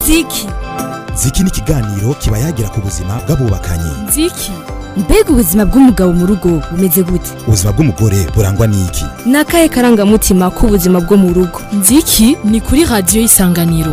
nziki ziki ni ikiganiro kiba yagira ku buzima bw'abubakanye nziki mbega ubuzima bw'umugabo mu rugo bumeze gute ubuzima bw'umugore burangwa n'iki ni akahe karangamutima k'ubuzima bwo mu rugo nziki ni kuri radiyo y'isanganiro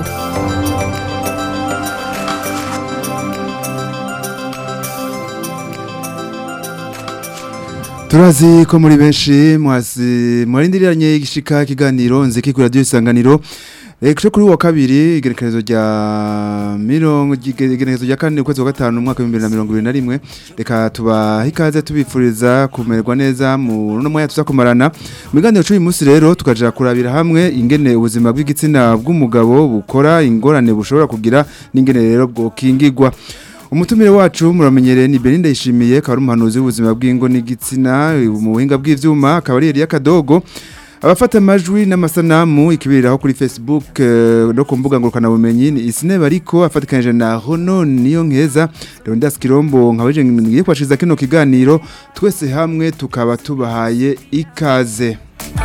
turazi ko muri benshi mwarindiriranye igishika kiganiro nziki kuri radiyo isanganiro Ekisho kuri wa kabiri igerekerezo rya mirongo igerekerezo rya kane ukwezi wa gatanu umwaka wa 2021 reka tubaha ikaze tubifuriza kumererwa neza mu no moya tuzakumarana mu biganiro cy'uyu munsi rero tukaja kurabira hamwe ingene ubuzima bw'igitsina bw'umugabo bukora ingorane bushobora kugira n'ingene rero bwo kingigwa Umutumire wacu muramenyereye ni Belinda yishimiye akaba ari umuhanuzi w'ubuzima bw'ingo n'igitsina mu buhinga bw'ivyuma akaba ari Elia Kadogo abafata amajwi n'amasanamu ikibiriraho kuri Facebook uh, no ku mbuga ngurukana bumenyi ni isine bariko afatikanije na Rono niyo nkeza Leonidas Kirombo nkabaje ngiye kwashiza kino kiganiro twese hamwe tukaba tubahaye ikaze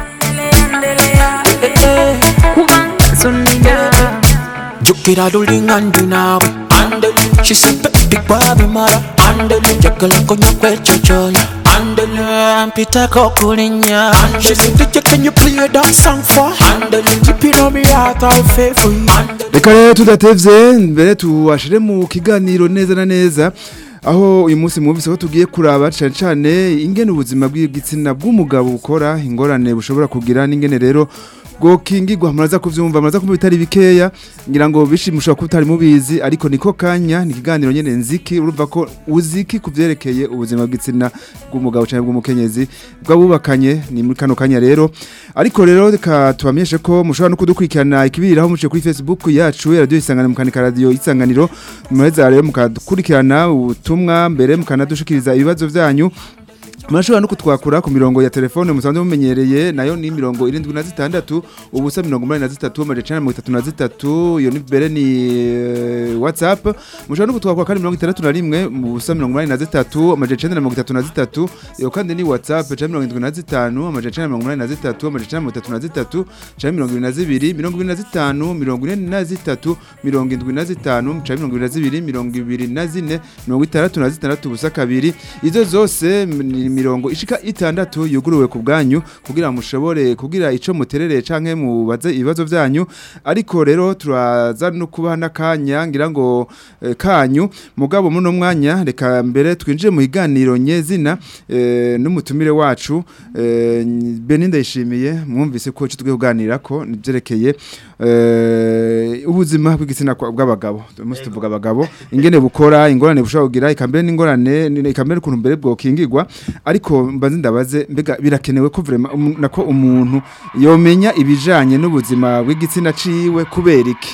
Jukira dulingandi nawe Andele She said big baby mara Andele Jekala konya kwecho choya Andele Mpita kokulinya She said DJ can you play that song for Andele Keep it on me heart I'll pay for you Andele Reka rero tudatevye mbere tuwashire mu kiganiro neza na neza aho uyu munsi mwumvise ko tugiye kuraba cyane cyane ingene ubuzima bw'igitsina bw'umugabo bukora ingorane bushobora kugira n'ingene rero bwo kingigwa muraza kuvyumva muraza kumva bitari bikeya ngira ngo bishimusha ko utari mubizi ariko niko kanya ni kiganiro nyene nziki urumva ko uziki kuvyerekeye ubuzima bw'igitsina bw'umugabo cyane bw'umukenyezi bwabubakanye ni muri kano kanya rero ariko rero reka tubamenyeshe ko mushobora no kudukurikirana ikibiriraho muciye kuri Facebook yacu ya radio isanganiro mukanika radio isanganiro mureza rero mukadukurikirana ubutumwa mbere mukanadushikiriza ibibazo vyanyu Mashobora no kutwakura ku mirongo ya telefone musanzwe mumenyereye nayo ni mirongo irindwi na zitandatu ubusa mirongo umunani na zitatu amajana icenda na mirongo itatu na zitatu iyo ni mbere ni eh, whatsapp mushobora no kutwakura kandi mirongo itandatu na rimwe mu busa mirongo umunani na zitatu amajana icenda na mirongo itatu na zitatu iyo kandi ni whatsapp canke mirongo indwi na zitanu amajana icenda na mirongo umunani na zitatu amajana icenda na mirongo itatu na zitatu canke mirongo ibiri na zibiri mirongo ibiri na zitanu mirongo ine na zitatu mirongo indwi na zitanu canke mirongo ibiri na zibiri mirongo ibiri na zine mirongo itandatu na zitandatu ubusa kabiri izo zose ni mirongo ishika itandatu yuguruwe ku bwanyu kugira mushobore kugira ico muterere canke mubaze ibibazo vyanyu ariko rero turaza no kubaha n'akanya ngira ngo eh, kanyu mugabo muri no mwanya reka mbere twinjire mu higaniro nyezina eh, n'umutumire wacu eh, Beninda yishimiye mwumvise ko cyo tugiye kuganira ko nivyerekeye eh, ubuzima bw'igitsina kwa- bw'abagabo musi tuvuga abagabo ingene bukora ingorane bushobora kugira ikambere n'ingorane ni- ikambere ukuntu mbere bwo kingirwa ariko mbaze ndabaze mbega birakenewe ko vraiment umu- nako umuntu yomenya ibijanye n'ubuzima bw'igitsina ciwe kubera iki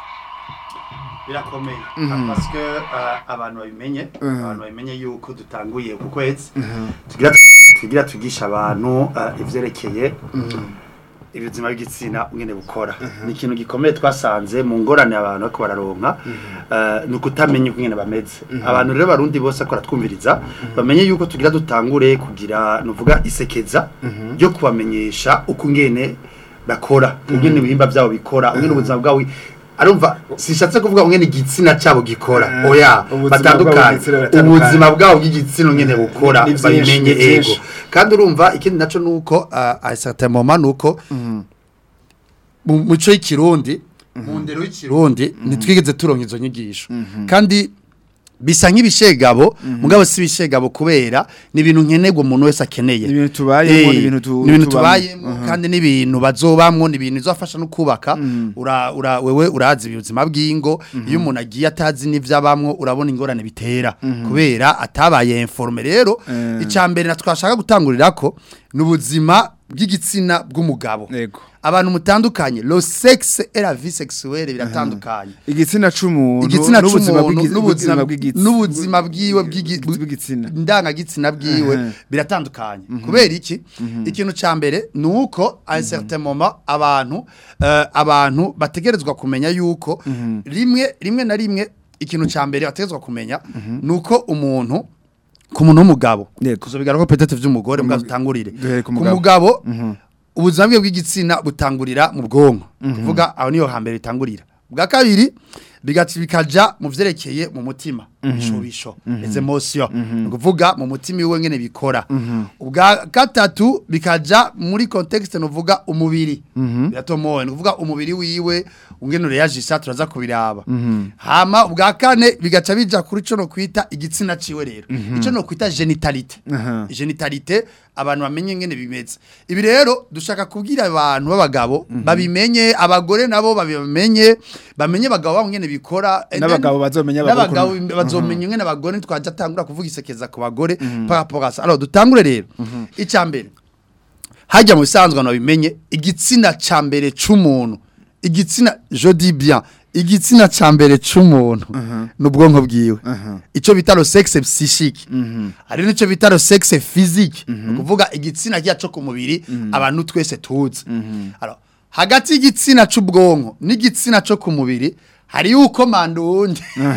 birakomeye parce que uh, abantu babimenye abantu babimenye yuko dutanguye ku kwezi tugira tugira tugisha abantu uh, ivyerekeye ibizima bw'igitsina ngene bukora ni ikintu gikomeye twasanze mu ngorane abantu bariko bararonka uh, ni ukutamenya uko ngene bameze abantu rero barundi bose akora twumviriza bamenye yuko tugira dutangure kugira nuvuga isekeza ryo kubamenyesha uko ngene bakora ngene ibihimba byabo bikora ngene ubuzima bwabo arumva sishatse kuvuga ngene igitsina cyabo gikora oya ubuzima batandukanye bwabo bw'igitsina buratandukanye. ubuzima bwabo bw'igitsina ngene bukora Ni vyinshi, babimenye ni vyinshi. ego kandi urumva ikindi naco nuko uh, a certain moment nuko mu muco y'ikirundi mu ndero y'ikirundi ntitwigeze turonka izo nyigisho kandi bisa nk'ibishegabo mugabo si ibishegabo kubera ni ibintu nkenerwa umuntu wese akeneye Ni ibintu tubayemwo, Eh, ni ibintu tu- ni ibintu tubamwo. tubayemwo kandi ni ibintu bazobamwo ni ibintu bizofasha no kubaka ura, ura, wewe urazi ubuzima bw'ingo iyo umuntu agiye atazi n'ivyabamwo urabona ingorane bitera kubera atabaye informe rero Eh. icambere na twashaka gutangurirako ni ubuzima bw'igitsina bw'umugabo Yego. abantu mutandukanye lo sexe et la vie sexuelle biratandukanye igitsina c'umuntu igitsina n'ubuzima c'umuntu bw'igi- n'ubuzima n'ubuzima bw'igitsina n'ubuzima bwiwe bw'igi- bw'igitsina ndangagitsina bwiwe Mhm. biratandukanye kubera iki ikintu ca mbere ni uko a un certain moment abantu eh, abantu bategerezwa kumenya yuko rimwe rimwe na rimwe ikintu ca mbere bategerezwa kumenya ni uko umuntu ku muntu w'umugabo Yego. kuzobigarako petete vy'umugore mbwa dutangurire duhere ku ku mugabo. mugabo ubuzima bwe bw'igitsina butangurira mu bwonko kuvuga aho niyo hambere bitangurira bwa kabiri bigaca bikaja mu vyerekeye mu mutima ibishobisho les emotions ni ukuvuga mu mutima iwe ngene bikora ubwa gatatu bikaja muri contexte nuvuga umubiri biratomoye ni ukuvuga umubiri wiwe ungene ureyajisa turaza kubiraba hama ubwa kane bigaca bija kuri co no kwita igitsina ciwe rero ico no kwita genitalite Aha. genitalite abantu bamenye ngene bimeze ibi rero dushaka kubwira abantu b'abagabo babimenye abagore nabo babimenye bamenye abagabo babo ngene bikora and then- N'abagabo bazomenya abagore n'abagabo ukuntu- bazomenya ngene abagore twaje atangura kuvuga isekeza ku bagore par rapport à ça alors dutangure rero icambere hajya mu bisanzwe abantu babimenye igitsina ca mbere c'umuntu igitsina je dis bien igitsina ca mbere c'umuntu n'ubwonko bwiwe ico bita le sexe psychique hari nico bita le sexe physique ni ukuvuga igitsina kiya co ku mubiri abantu twese tuzi alors hagati y'igitsina c'ubwonko n'igitsina co ku mubiri hari yuko manda uwundi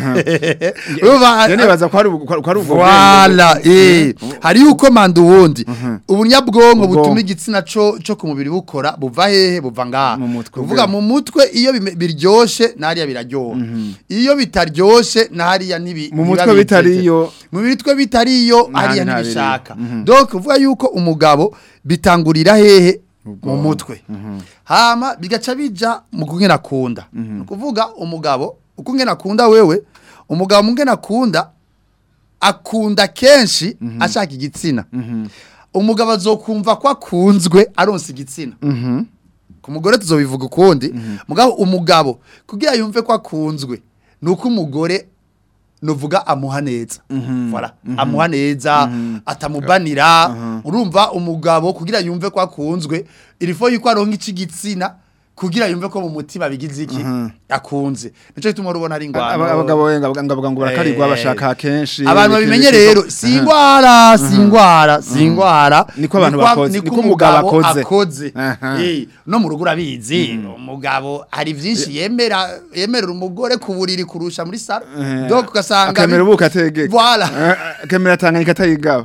Urumva- Iyo nibaza ko ari ubu- ko ari ubwo Voilà, eh. Hari yuko manda uwundi. Ubunyabwonko Ubwonko. butuma igitsina co co ku mubiri bukora buva hehe buva ngaha. Mu mutwe Uvuga bwe. mu mutwe iyo bime- biryoshe nariya biraryoha. Iyo bitaryoshe nariya nibi Mu biba mutwe biteze. bitariyo. Mu mitwe bitariyo hariya nta ntibishaka. biriyo. Donc uvuga yuko umugabo bitangurira hehe mu mutwe. Hama bigaca bija mu kungena akunda. Ni ukuvuga umugabo uko ungena akunda wewe umugabo mu ngena akunda akunda kenshi ashaka igitsina umugabo azokumva ko akunzwe aronsa igitsina ku mugore tuzobivuga ukundi mugabo umugabo kugira yumve ko akunzwe ni uko umugore nuvuga amuha neza Voilà. amuha neza atamubanira urumva umugabo kugira yumve ko akunzwe irifo yuko aronka iki gitsina kugira yumve ko mu mutima bigize iki akunze nico gituma urubona ari ingwano Aba- abagabo wenga ngavuga ngo barakarirwa Eh, bashaka kenshi abantu babimenye rero si ingwara si ingwara si ingwara Niko abantu Niko- bakoze, niko niko umugabo umugabo akoze. akoze Aha. Eh, no mu rugo urabizi umugabo hari byinshi yemera yemerera umugore ku buriri kurusha muri saro Eh, donc ugasanga akemera ubuka ategeka Voilà. Eh, akemera tanganyika atayigaba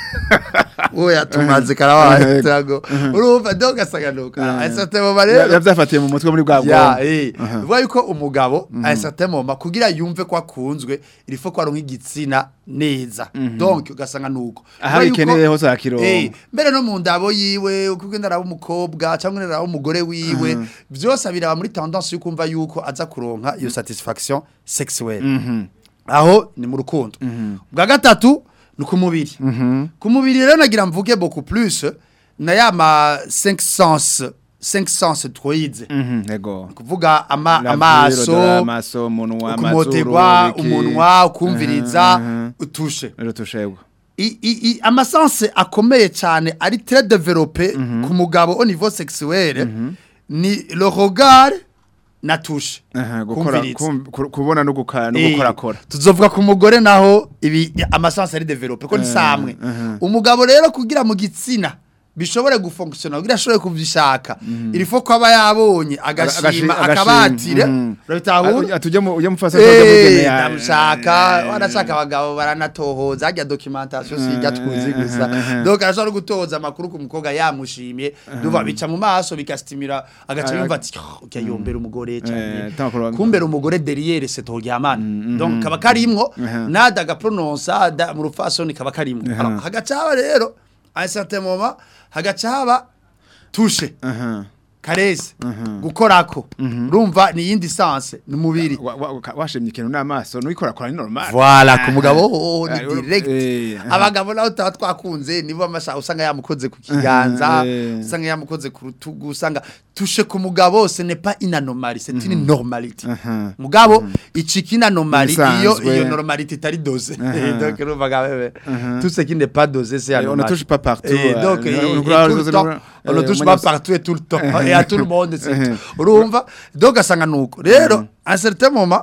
oya tumaze karabaye tago urumva donc ugasanga nuko asate mu rero yabyafatiye mu mutwe muri bwa ya bwonko eh vuga yuko umugabo a certain moment kugira yumve ko akunzwe il faut ko aronka igitsina neza donc ugasanga nuko Aho Vuga yuko- bikeneye hose arakironka. eh mbere no mu ndabo yiwe uko ugenda araba umukobwa cyangwa araba umugore wiwe byose abiraba muri tendance yo kumva yuko aza kuronka iyo satisfaction sexuelle aho ni mu rukundo bwa gatatu ni ku mubiri ku mubiri rero nagira mvuge beaucoup plus na ya ma 5 sens 5 sens twize Mhm, yego kuvuga ama, La amaso viro, amaso umunwa kumoterwa amazuru ibiki. umunwa ukumviriza Mhm, utushe rero tushegwa I- i- i- amasanse akomeye cyane ari très développé ku mugabo au niveau sexuel ni le regard na touche Aha, gukora Kumviriza. kum- ku- kubona no gukara no Eh, gukorakora tuzovuga ku mugore naho ibi amasanse ari développé ko ni samwe umugabo rero kugira mu gitsina bishobore gufonctiona kugira ashobore kuvyishaka il faut ko aba yabonye agashima Agashi- akabatire mhm. urabitahura atujye mu ujye mufasa Eh, ndamushaka wanashaka abagabo baranatohoza hajya documentation sijya tuzi gusa donc arashobora no gutoza amakuru ku mukobwa yamushimye duva bica mu maso bikastimira agaca yumva ati ujya yombera umugore Eh, cyane tamakuru- kumbera umugore derrière c'est toryamana donc kaba karimwo nada gaprononsa da mu rufasoni kaba karimwo Alors, hagaca haba rero à un certain moment hagaca haba touche Aha. karese gukorako urumva ni yindi sanse ni umubiri Wa- wa- wa- washimye ikintu n'amaso n'uyikorakora ni normal Voilà ku mugabo ho Ah, ni direct eh, aha. abagabo naho tutaba twakunze nibo amasha usanga yamukoze ku kiganza eh. usanga yamukoze ku rutugu usanga tushe ku mugabo ce n'est pas une anomalie c'est une normalité Aha. mugabo iciki une anomalie iyo Ibisanzwe. iyo normalité itari dosée donc urumva gawe tout ce qui n'est pas dosé c'est on ne anomalie touche pas partout, Et euh, donc on- et- on- et on- tout le on- temps, on- on ne eh, touche on- pas partout et tout le temps et à tout le monde c'est tout. urumva donc asanga nuko rero à un certain moment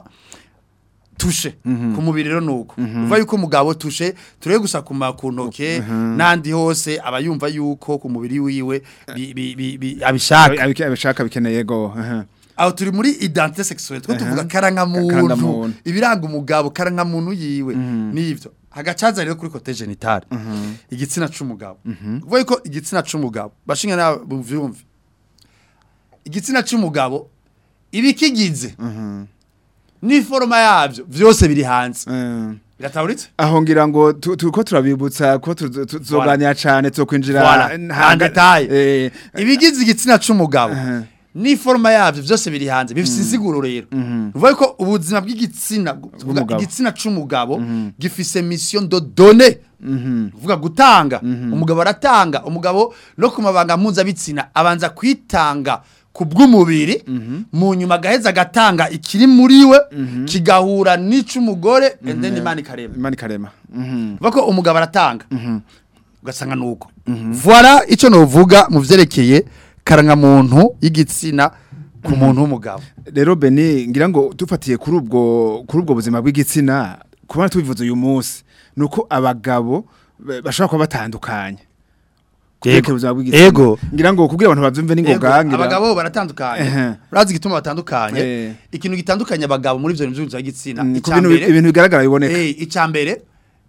tushe ku mubiri rero nuko uva yuko umugabo tushe turebe gusa ku ma- ku ntoke n'andi hose aba yumva yuko ku mubiri wiwe bi- bi- bi- bi- abishaka Abi- abishaka bikeneye go aha. aho turi muri identité sexuelle two tuvuga karangamuntu Karangamuntu. ibiranga umugabo karangamuntu yiwe nivyo hagacaza rero kuri kote genitale igitsina c'umugabo uvuga yuko igitsina c'umugabo bashinga na bumvyumve igitsina c'umugabo ibikigize n'iforoma yavyo vyose biri hanze Eh. birataburitse aho ngira ngo tu- turiko turabibutsa ko tu- tu- tuzoganira cane tuzokwinjira Voilà. nta- En détail. Eh, ibigize igitsina c'umugabo Uh-huh. n'iforoma yavyo vyose biri hanze bifise insiguro rero uvuga ko ubuzima bw'igitsina kuvuga Bw'umugabo. igitsina c'umugabo gifise mission de donner uvuga gutanga umugabo aratanga umugabo no ku mabanga mpuzabitsina abanza kwitanga ku bw'umubiri mu nyuma agaheza agatanga ikiri muri we kigahura n'ic'umugore and then imana ikarema imana ikarema Mhm. uvuga ko umugabo aratanga ugasanga nuko voilà icyo novuga mu vyerekeye karangamuntu y'igitsina ku muntu w'umugabo rero beni ngira ngo dufatiye kuri ubwo kuri ubwo buzima bw'igitsina kubona tubivuze uyu munsi ni uko abagabo ba- bashobora kuba batandukanye Kubyerekeye ubuzima bw'igitsina. Ego. ngira ngo kugira abantu bavyumve Yego, n'ingoga ngira abagabo baratandukanye Ehe. urazi igituma batandukanye Eh. ikintu gitandukanye abagabo muri ivyo bintu vy'ubuzima bw'igitsina Mm, ku icya bintu mbere ibintu bigaragara biboneka eh, icya mbere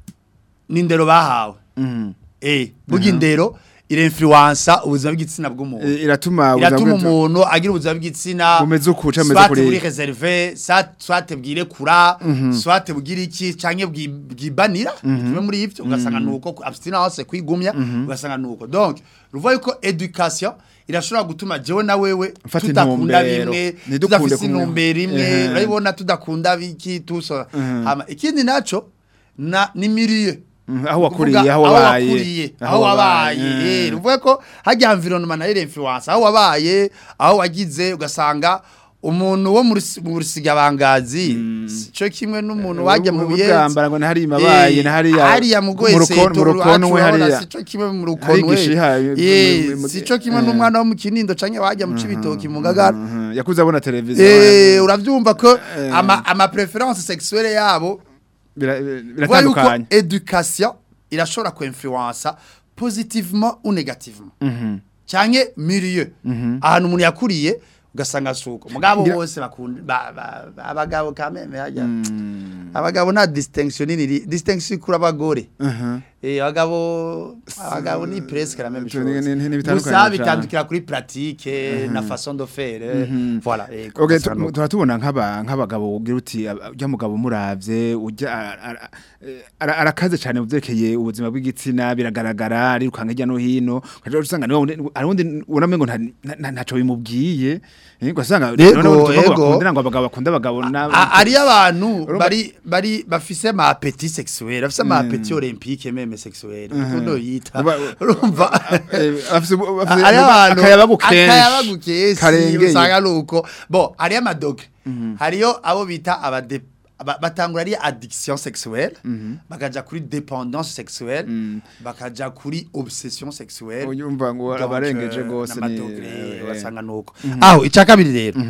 ni indero bahawe Mhm. eh burya indero irinfluensa ubuzima bw'igitsina bw'umuntu Eh, iratuma iratuma ubuzima bw'igitsina- umuntu agira ubuzima bw'igitsina Bumeze uku, canke bumeze soit kuriya. buri reserve sa- soit bwire kura soit bwire iki canke bwi- bwibanira kimwe muri ivyo ugasanga nuko ku- abstinence kwigumya ugasanga nuko donc ruvuga yuko education irashobora gutuma jewe na wewe Mfata tudakunda intumbero. bimwe Ntidukunde tudafise kumwe. intumbero imwe Ehe. urabibona tudakunda biki tuso hama ikindi naco na ni milieu Mhm, aho wakuriye, Kuvuga aho wabaye. wakuriye, Aho aho wabaye. wabaye eh ruvuga ko hajya environnement nayo influence aho wabaye aho wagize ugasanga umuntu wo muri mu rusiga bangazi cyo kimwe n'umuntu wajya mu buyenzi bwambara ngo ntahari mabaye ntahariya hariya mu mu rukono- mu rukonwe hariya sico kimwe mu rukonwe igishiha, eh mu- mu- sico kimwe eh. n'umwana wo mu kinindo canke wajya mu cibitoki mu ngagara Mhm, yakuze abona televiziyo eh uravyumva ko Eh. ama ama preference sexuelle yabo Bira- Vuga yuko biratandukanye education irashobora kuinfluensa positivement ou négativement Mhm. canke milieu ahantu umuntu yakuriye ugasanga suko mugabo Ngira- bose bakunda ba- ba- ba- abagabo kameme hajya abagabo nta distinction nini distinction kuri abagore Mhm. eh abagabo abagabo ni presque la même Tu- chose ni- ni- ni bitandukanye gusa cane. bitandukira kuri pratique na façon de faire voilà eh, Okay, ugasanga tu- nuko. turatubona nk'aba nk'abagabo ugira uti ab- ujya mugabo muravye ujya ara- ara- eh, ara- arakaze cyane muvyerekeye ubuzima bw'igitsina biragaragara arirukanga hirya no hino ukaja usanga niwe wundi- hari undi unamenye ngo nta- nta- ntaco bimubwiye eh, ugasanga Yego, noneho tuvuga ngo yego. bakundana ngo abagabo bakunda abagabo na A- ari abantu Urumva- bari bari bafise ma appétit sexuel bafise ma appétit olympique meme sexuel kundo yita Uba- urumva Eh, afise afise ari abantu akayabagu kenshi akayabagu kenshi karengeye. usanga nuko bo hari amadogre hariyo abo bita abade aba- batangura ari addiction sexuelle bakaja kuri dépendance sexuelle bakaja kuri obsession sexuelle Uyumva ngo Donc, abarengeje euh, gose ni n'amadogre eh, basanga nuko aho icya kabiri rero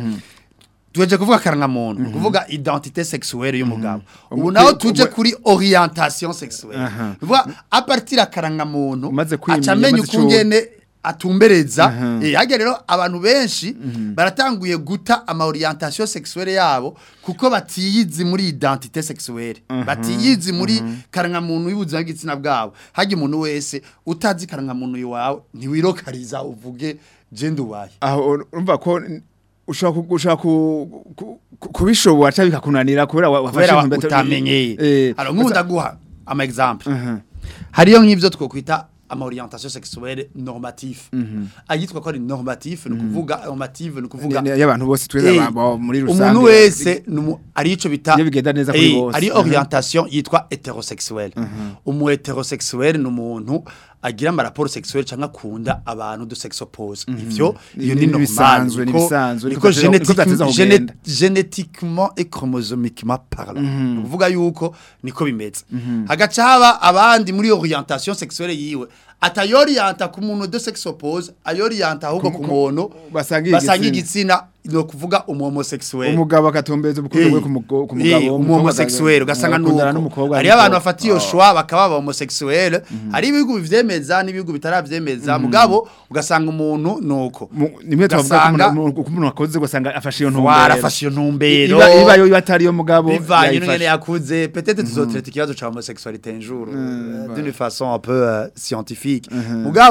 tuje kuvuga karangamuntu kuvuga identité sexuelle y'umugabo ubu Umu- naho ku- tuje ku- kuri orientation sexuelle Aha. vuga a partir ya karangamuntu Umaze kwimenya, aca amenya umaze ukungene atumbereza Aha. eh hajya rero abantu benshi baratanguye guta ama orientation sexuelle yabo kuko batiyizi muri identité sexuelle batiyizi muri karangamuntu y'ubuzima bw'igitsina bwabo hajya umuntu wese utazi karangamuntu iwawe ntiwirokariza uvuge je nduwaye aho urumva ko n- ushobora ku- ushobora ku- ku- ku- kubishobora cyangwa bikakunanira kubera wa- wafashe kubera intumbero- utamenyeye Eh, alors nk'ubu ndaguha ama exemple Mhm. hariyo nk'ivyo twokwita ama orientation sexuelle normatif ayitwa ko ari normatif ni ukuvuga normative ni ukuvuga Ni- ni y'abantu bose twese Eh, aba- muri rusange umuntu wese numu- ari ico bita Iyo bigenda neza kuri Eh, bose. ari Mhm. orientation yitwa hétérosexuelle umu hétérosexuelle ni umuntu agira ama rapport sexuel canke akunda abantu de sexe oppose ivyo Ni- iyo ni- ni ni normal bisanzwe, ni niko- bisanzwe, niko niko vyateza- niko vyateza génétique- kugenda. géné- génétiquement et chromosomiquement parlant ni ukuvuga yuko niko bimeze hagaca haba abandi muri orientation sexuelle yiwe atayorienta ku muntu de sexe oppose ayorienta ahubwo ku muntu basangiye basangiye igitsina. igitsina ni ukuvuga umu homosexuel umugabo agatumbeza ubukungu bwe ku mugo- ku mugabo umu homosexuel ugasanga agakundana nuko n'umukobwa hariyo abantu ariko- bafata iyo shwa bakaba aba homosexuel hari ibihugu bivyemeza n'ibihugu bitaravyemeza mugabo ugasanga umuntu nuko Mu- nimwe twavuga ko Ugasanga- umuntu- ko umuntu akoze ugasanga afashe iyo warafashe iyo ntumbero iba iba yo atari yo mugabo bivanye yayifashe. n'ingene yakuze peut-être tuzotraite ikibazo ca homosexualité un jour euh, d'une façon un peu euh, scientifique mugabo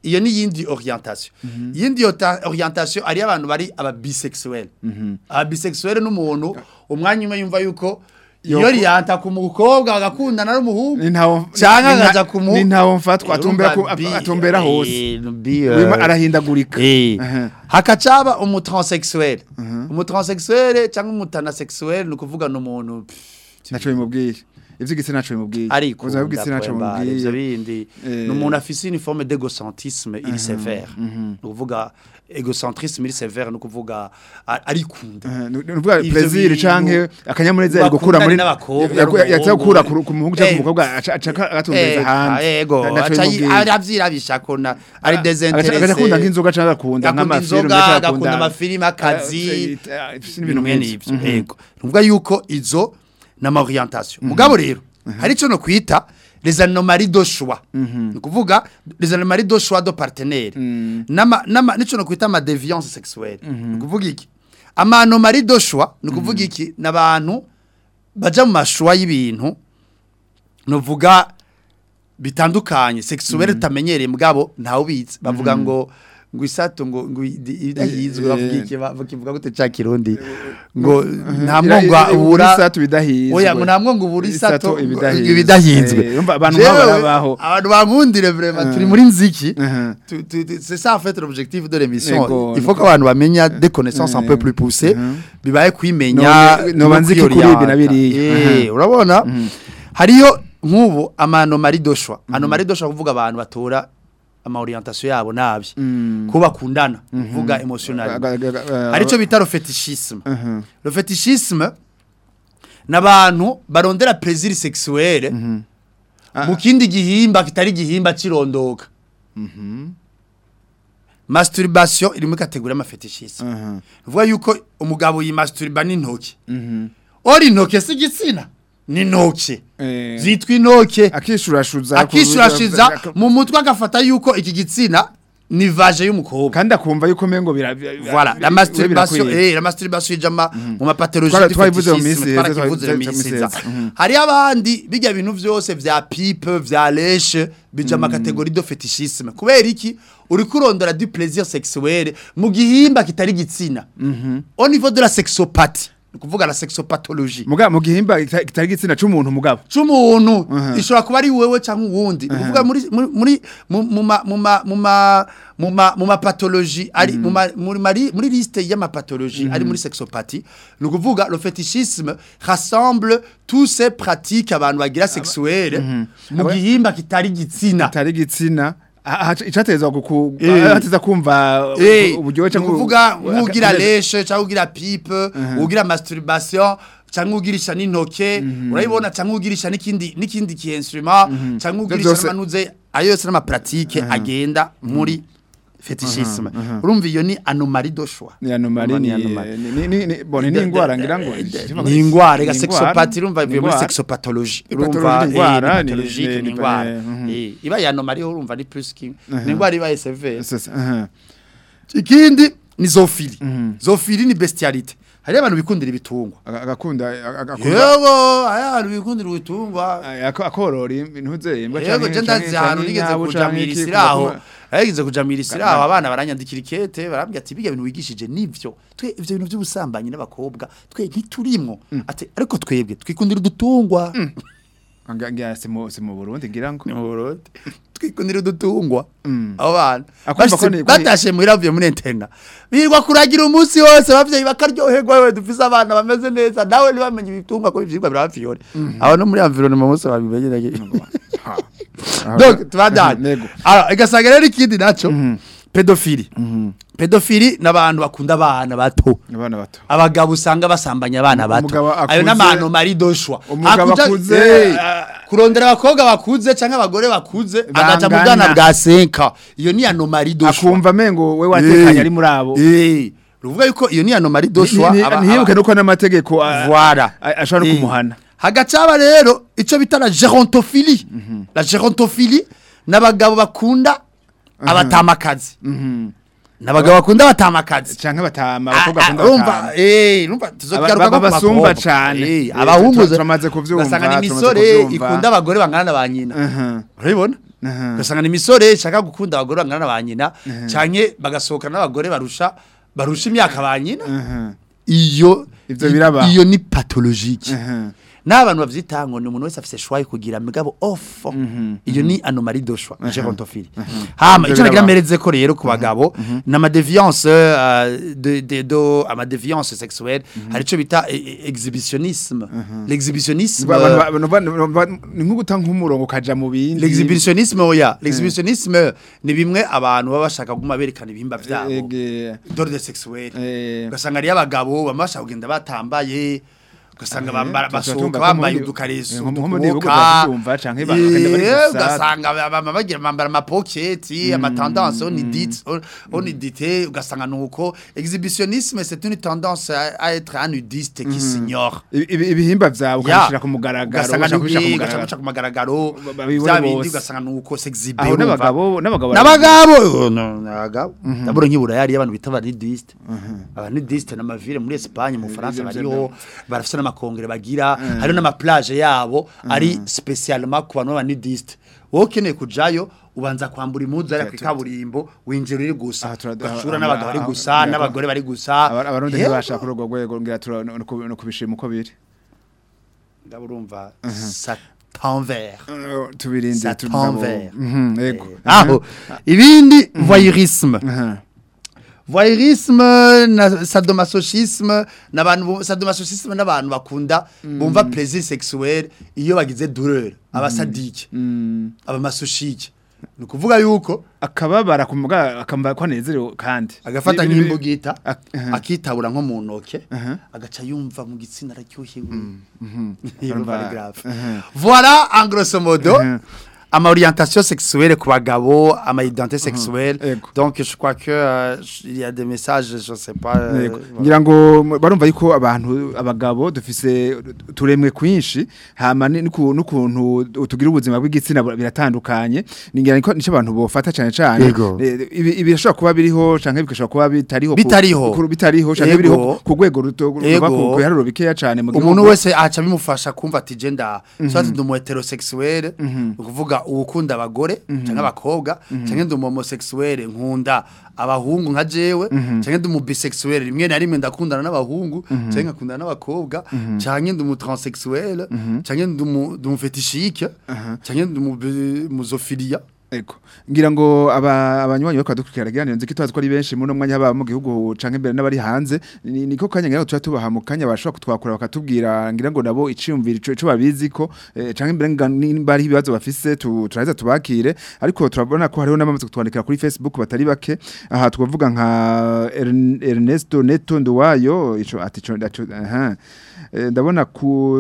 iyo ni yindi orientation yindi ota- orientation ari abantu bari aba bisexuel aba bisexuel n'umuntu umwanya umwe yumva yuko iyo Yoko- riyanta ku mukobwa bagakundana n'umuhungu ni ntawo Canke ni nta- akaja kumu- ni ntawo mfatwa atumbera ku- Urumva bi- atumbera hose eh, bi- eh, Wima arahindagurika Eh. Aha. hakacaba umutransexuel umutransexuel cyangwa umutanasexuel ni ukuvuga ni umuntu pff, naco bimubwiye ivy'igitsina naco bimubwiye ariko ubuzima bw'igitsina naco ndakubwira, ivyo bimubwiye bindi Eh. ni umuntu afise une forme d'égocentrisme iri sévère ni ukuvuga égocentrisme iri sévère ni ukuvuga a- arikunda Eh, ni ni ukuvuga Ivyo plaisir bintu canke akanyamuneza yari gukura bakundana muri n'abakobwa yaku- n'umuhungu. yatsa gukura ku ku muhungu canke Eh. ku mukobwa aca aca agatumbereza Eh, hanze ego Na- naco aca yi- bimubwiye. aravyirabisha ko na ari Agaca- desinteresse agaca akunda nk'inzoga canke agakunda Agakunda nk'amafilme inzoga, canke agakunda amafilime, akazi, ibintu mwene nk'ivyo ivyo yego nuvuga yuko izo nama orientation mugabo rero hari ico no kwita les anomalies de choix ni kuvuga les anomalies de choix de partenaire nama nama nico no kwita ama déviance sexuelle ni kuvuga iki ama anomalies de choix ni kuvuga iki nabantu baja mu mashwa y'ibintu nuvuga bitandukanye sexuelle tutamenyereye mugabo ntawe ubizi bavuga ngo ngo isato ngo ngo idahizwe bavuga iki bavuga gute ca kirundi ngo nta mwongo ubura isato bidahizwe oya ngo nta mwongo ubura isato Isato ibidahizwe. ibidahizwe Eh, urumva abantu Jewe, nk'abo barabaho. abantu bankundire vraiment turi muri nziki Mhm. Tu- tu- tu- c'est ça en fait l'objectif de l'émission Yego. il faut que abantu bamenya des connaissances un peu plus poussées bibaye kwimenya No- noba nzi ko kuri ibi na biriya. Eh, urabona hariyo nk'ubu amanomari doshwa anomari doshwa kuvuga abantu batora ama orientation yabo nabi ko bakundana kuvuga emotional harico bita le fétichisme le fétichisme n'abantu barondera plaisir sexuel mu kindi gihimba kitari igihimba cirondoka masturbation iri muri kategori y'amafetishisme uvuga yuko umugabo yimasturba n'intoki ori intoke si igitsina ni intoke Eh. zitwa intoke akishurashuza akishurashiza mu mutwe agafata yuko iki gitsina ni vaje y'umukobwa kandi akumva yuko mengo bira voilà la masturbation eh la masturbation ijama mu mapathologie Twara- du twabivuze mu minsi fétichisme, iheze, twarakivuze twabivuze mu mu minsi minsi iheze. iheze. Mhm. hari abandi bijya bintu byose vya pipe vya leshe bija mu kategori do fetichisme kubera iki uri kurondora du plaisir sexuel mu gihimba kitari gitsina au niveau de la sexopathie ni kuvuga la sexopathologie muga mu gihimba kita- kitari gitsina c'umuntu mugabo c'umuntu ishobora kuba ari wewe cyangwa uwundi ni ukuvuga muri muri muri mu mu ma mu ma mu ma mu ma mu ma pathologie ari mu ma muri mari- muri liste y'amapathologie ari muri sexopathie ni ukuvuga le fétichisme rassemble tous ces pratiques abantu bagira sexuelle mu Aba- gihimba kitari gitsina kitari gitsina icateza guku Eh. ateza kumva Eh, uburyohe ni cyangwa ukuvuga nk'ugira aka- leshe cyangwa ugira pipe ugira masturbation cyangwa ugirisha n'intoke urabibona cyangwa ugirisha n'ikindi n'ikindi ki instrument cyangwa ugirisha byose- n'amanuze ayo yose n'amapratique agenda muri fetichisme urumva iyo ni anomalie de choix ni anomali ni anomalie. ni ni ni bon ni ingwara ngira ngo ni ingwara rega Ni sexopathie urumva ni bivuye muri ingwara. sexopathologie Pathologie urumva ni eh, ingwara, ni ni- pathologique ni- ni ni- ingwara mhm. Eh, iba ya anomalie urumva ni plus ki ni ingwara iba severe C'est ça, aha. ikindi ni zophili zophili ni bestialite hari abantu bikundira ibitungwa Aga- agakunda agakunda yego hari abantu bikundira ibitungwa ako- akorora intuze imbwa yego je ndazi ahantu nigeze kujamira isiraho yagize kujamira isiraho abana baranyandikira ikete barambwira ati biga bintu wigishije nivyo twe ivyo bintu by'ubusambanyi n'abakobwa twe ntiturimwo ati ariko twebwe twikundira udutungwa ngira si mu si mu Burundi ngira ngo ni mu Burundi twikundira udutungwa Mm. abo bana Akumva ko Bashitse- ni- batashe muhira bavuye muri interna birirwa kuragira umunsi wose abavyeyi bakaryoherwa wewe dufise abana bameze neza nawe ntibamenye ibitungwa ko ivyigwa birabafiyore abo no muri environnement bose babimenyereye donc tubandanye Nego. alors igasanga rero ikindi naco pedophilie pedophilie n'abantu bakunda abana bato abana bato abagabo usanga basambanya abana bato Umugabo akuze- ayo n'abantu mari doshwa Umugabo Akuja- akuze, Eh, ah, kurondera abakobwa bakuze cyangwa abagore bakuze agaca mu Bangana. bwana bwa senka iyo ni anomali doshwa akumva mengo we watekanye ari muri abo eh ruvuga yuko iyo ni anomali doshwa Ni- ni- aba- ntiyibuke aba- nuko n'amategeko a- Voilà. a- ashobora no Eh. kumuhana hagacaba rero ico bita la gerontophilie la gerontophilie n'abagabo bakunda abatamakazi n'abagabo bakunda abatamakazi canke batama Ah, abakobwa ah, bakunda urumva batama eh urumva tuzogaruka Aba- ko babasumba cane. Eh, abahungu tu- turamaze kuvyumva, basanga ni turamaze imisore kuvyumva. ikunda abagore bangana na ba nyina Mhm. urabibona Aha. ugasanga ni imisore ishaka gukunda abagore bangana na ba nyina canke bagasohokana n'abagore barusha barusha imyaka ba nyina Aha. iyo Ivyo i- birabaho. iyo ni pathologique Aha. n'abantu bavyita ngo ni umuntu wese afise choix yo kugira mugabo off iyo ni anomalie de choix gerontophilie hama Ivyo ico nagira birabaho. mpereze ko rero ku bagabo n'ama déviance euh, de de do ama déviance sexuelle hari ico bita eh, eh, exhibitionnisme l'exhibitionnisme Ba- abantu ba- ba- ba- ni nko guta nk'umurongo ukaja mu bindi l'exhibitionnisme oya l'exhibitionnisme ni bimwe abantu baba bashaka kuguma berekana ibihimba vyabo Ege, d'ordre sexuel eh, ugasanga ari abagabo bama bashaka kugenda batambaye ugasanga bambara tuba basohoka tumva ko bambaye muri- udukareso eh, nko- nko muri bihugu udukuboka. baravyumva canke ba- bakagenda bari Eh, gusa. ugasanga bama bagira bambara amapoketi amatendance onidite onidite ugasanga nuko exhibitionnisme c'est une tendance à, à être un nudiste qui s'ignore ibi- ibi- ibihimba vyawe ukabishira ku mugaragaro ugasanga ugashaka kubishira ku nubi mugaragaro. ugaca ku magaragaro Ba- babibone bya bindi bose. ugasanga nuko s'exhibe aho urumva. n'abagabo n'abagabo n'abagabo no, n'abagabo ndabona nk'ibura yari abantu bita abanidiste abanidiste n'amavire muri Espagne mu Faransa Ivyo bariho barafite n'amakongere bagira hari n'amaplage yabo ari spécialement ku bantu b'abanidiste wowe ukeneye kujayo ubanza kwambura impuzu ari Tu- tu- kwikaburimbo winjira uri gusa Aha, tura- ugashura aha, n'abagabo bari aha, gusa aha, n'abagore bari gusa Aba- abarundi Yewe, ntibashaka kuri urwo rwego ngira tura no kubi- no kubishima uko biri ndaburumva ça t'envers Eh, tubirinde Ça tu- t'envers. nabo- Mhm, yego aho ibindi voyeurisme Aha. voyeurisme na sadomasochisme n'abantu bu- sadomasochisme n'abantu bakunda bumva plaisir sexuel iyo bagize douleur abasadike Mm. abamasochike ni ukuvuga yuko akababara kumuga akamba kwanezerewe kandi agafata Ibi- ibi- nk'imbugita Ak- aha. akitabura nko mu ntoke Aha. agaca yumva mu gitsina araryohewe Urumva, Yumva ari grave. aha. voilà en grosso modo Mhm. ama orientation sexuelle ku bagabo ama identité sexuelle Ego. donc je crois que euh, il y a des messages je sais pas euh, Yego. voilà. ngira ngo m- barumva yuko abantu abagabo dufise turemwe kwinshi hama ni- niku- n'ukuntu tugira ubuzima bw'igitsina bu- biratandukanye ningira niko nico abantu bofata cane cane Yego. Eh, ibi ibi birashobora kuba biriho canke bigashobora kuba bitariho ku- Bitariho. ku- bitariho canke Yego. biriho ku rwego ruto ruba Yego. ku biharuro bikeya cane mu umuntu gihugu. wese aca bimufasha kumva ati je nda soit ndi umu heterosexuel ukuvuga uwukunda abagore canke abakobwa canke ndi umu homosexuel nkunda abahungu nka jewe canke ndi umu bisexuel rimwe na rimwe ndakundana n'abahungu canke nkakundana n'abakobwa canke ndi umu transsexuel canke ndi umu ndi umu fetishike canke ndi umu bi- muzofilia Ego. Ngira ngo aba abanywanyi bako dukurikira ganira nzi kitwaza ko ari benshi muri no mwanya haba mu gihugu canke imbere n'abari hanze ni- niko kanya ngira ngo tuba tubaha mu kanya bashobora kutwakura bakatubwira ngira ngo nabo iciyumvira ico ico babizi ko eh, canke imbere nga- nimba ari ibibazo bafise tu- turaheza tubakire ariko turabona ko hariho n'abamaze kutwandikira kuri Facebook batari bake aha twavuga nka Ern- Ernesto Neto Nduwayo ico ati ico ndaco aha Eh, ndabona ku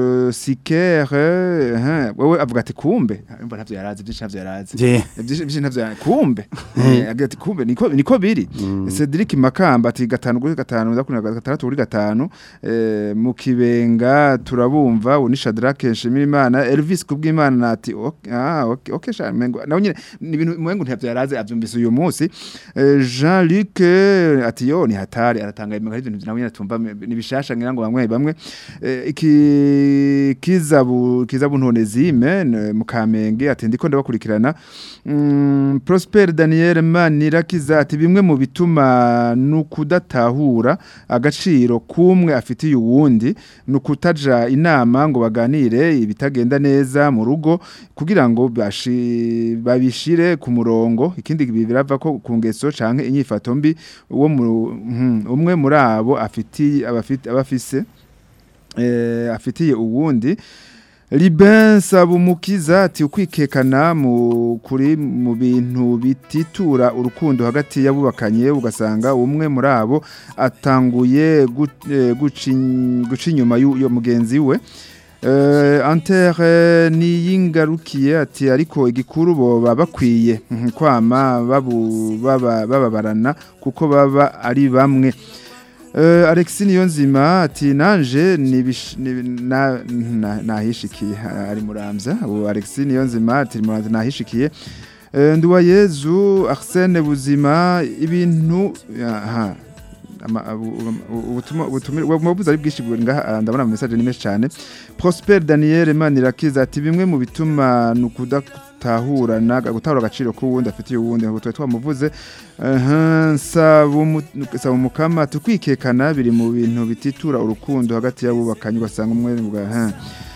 sikere aha wewe avuga ati kumbe mba ntavyo yarazi byinshi ntavyo yarazi byinshi byinshi ntavyo yarazi kumbe Eh, agira ati kumbe niko niko biri Cedric Makamba ati gatanu kuri gatanu ndakuna gatandatu kuri gatanu eh, mu kibenga turabumva ubu ni Shadrack Nshimirimana Elvis kubw'Imana ati ok- ah okay okay sha mengo nawe nyine ni ibintu mwengo ntavyo yarazi avyumvise uyu munsi Eh, Jean-Luc eh, ati yo ni hatari aratanga ibintu hari ibintu nawe nyine tumva ni bishasha ngira ngo bamwe bamwe Eh, iki kizabu kizabu ntonezime mu Kamenge ati ndiko ndabakurikirana Mm, Prosper Daniel Manirakiza ati bimwe mu bituma nukudatahura agaciro kumwe afitiye uwundi nukutaja inama ngo baganire ibitagenda neza mu rugo kugira ngo bashi- babishire ku murongo ikindi birava ko ku ngeso canke inyifato mbi uwo mu- mhm, umwe muri abo afitiye abafite abafise eh, afitiye uwundi Liben Sabumukiza ati ukwikekana mu kuri mu bintu bititura urukundo hagati yabubakanye ugasanga umwe muri abo atanguye gu- eh, guci- guca inyuma y'uyo mugenzi we Uh, antere niyingarukiye ati ariko igikuru bo baba bakwiye mhm, kwama babu baba bababarana kuko baba ari bamwe Uh, Alexis Niyonzima ati nanje nibish- ni- na- na- nahishikiye ah, ari muramvya ubu Alexis Niyonzima ati muramvya nahishikiye Uh, Nduwayezu Arsene Buzima ibintu aha ama- abu- ubu- ubutumwa ubutumire wabuze ari bwinshi bwo ngaha ah, ndabona ama message ni menshi cyane Prosper Daniel Manirakiza ati bimwe mu bituma nukudakutahurana gutahura agaciro k'uwundi afitiye uwundi ngo twe twamuvuze aha saba umu- saba umukama tukwikekana biri mu bintu bititura urukundo hagati y'abubakanye ugasanga umwe ngo aha